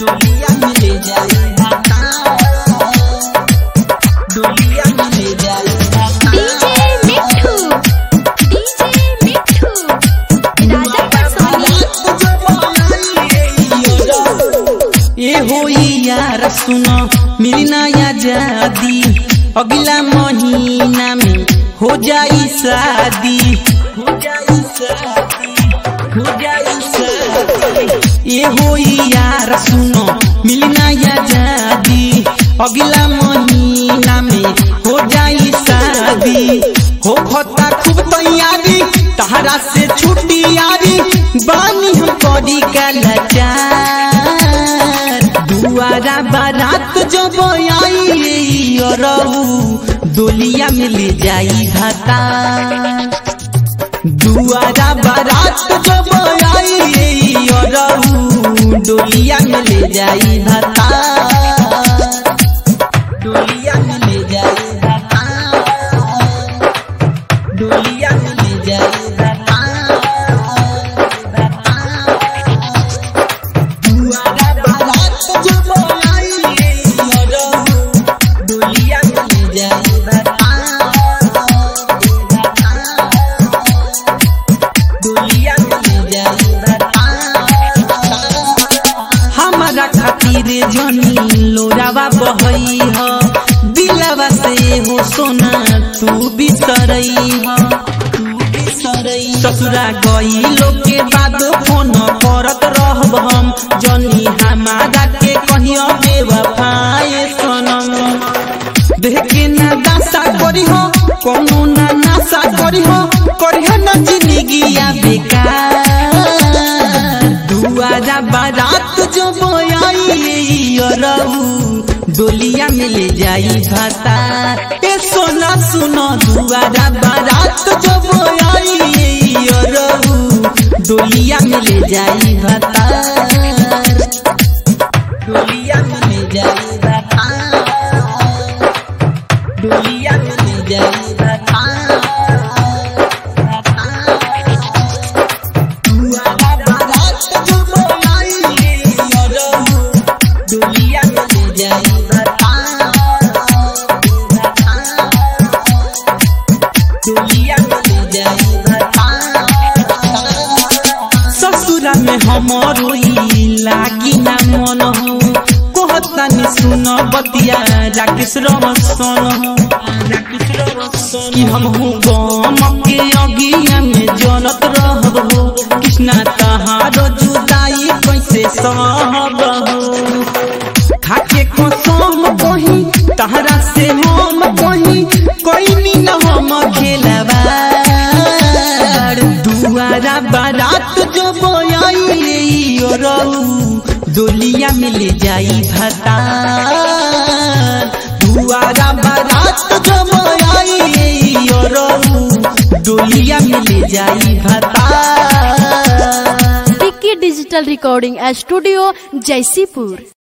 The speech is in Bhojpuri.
डोलिया मिले जाई भाता डोलिया मिले जाई भाता डीजे मिठू डीजे मिठू राजा परसोनी ए होई यार सुनो मिली नया जादी अगला महीना में हो जाई शादी हो जाई शादी हो जाई शादी ए होई यार सुनो मिली नया जादी अगला महीना में हो जाई शादी हो खता खूब तैयारी तहरा से छुट्टी यारी बानी हम करी का लाचार दुआरा बारात जब आई रहू डोलिया मिल जाई भाता दुआरा बारात जब आई रहू डोलिया मिल जाई भाता डोलिया मिल जाई भाता डोलिया मिल जाई भाता दुआरा बारात जब आई रहू डोलिया मिल जाई भाता डोलिया मिल जाई भाता हमारा खातिर जनी लोरावा बहई ह दिलवा से हो सोना तू बिसरई ह तू बिसरई ससुरा गई लोग के बाद फोन करत रहब हम जनी हमारा के कहियो बेवफाए सनम देख के ना दासा करी हो कोनो ना नासा करी हो करी हो ना जिंदगी बेकार दुआरा बारात जो बोयाई रहू डोलिया मिल जाई भाता ए सोना सुनो दुआरा बारात जो बोयाई रहू डोलिया मिल जाई भाता डोलिया मिल जाई भाता डोलिया मिल जाई भाता दुआरा बारात जो बोलाई रहू डोलिया मिल जाई भाता डोलिया मिल जाई भाता ससुरा में हमरो ई लागी ना मन हो कहतानी सुन बतिया राकेश रमसन हो कि हम हूँ गम के अगिया में जनत रहब हो कृष्णा तहारो जुदाई कैसे सहब हो खाके कसम कही तहरा से हम कही कोई न हम खेलवा दुआरा बारात जो बोयाई रहू डोलिया मिल जाई भाता दुआरा बारात जो बोयाई रहू डोलिया मिल जाई भाता टिक्की डिजिटल रिकॉर्डिंग स्टूडियो जयसीपुर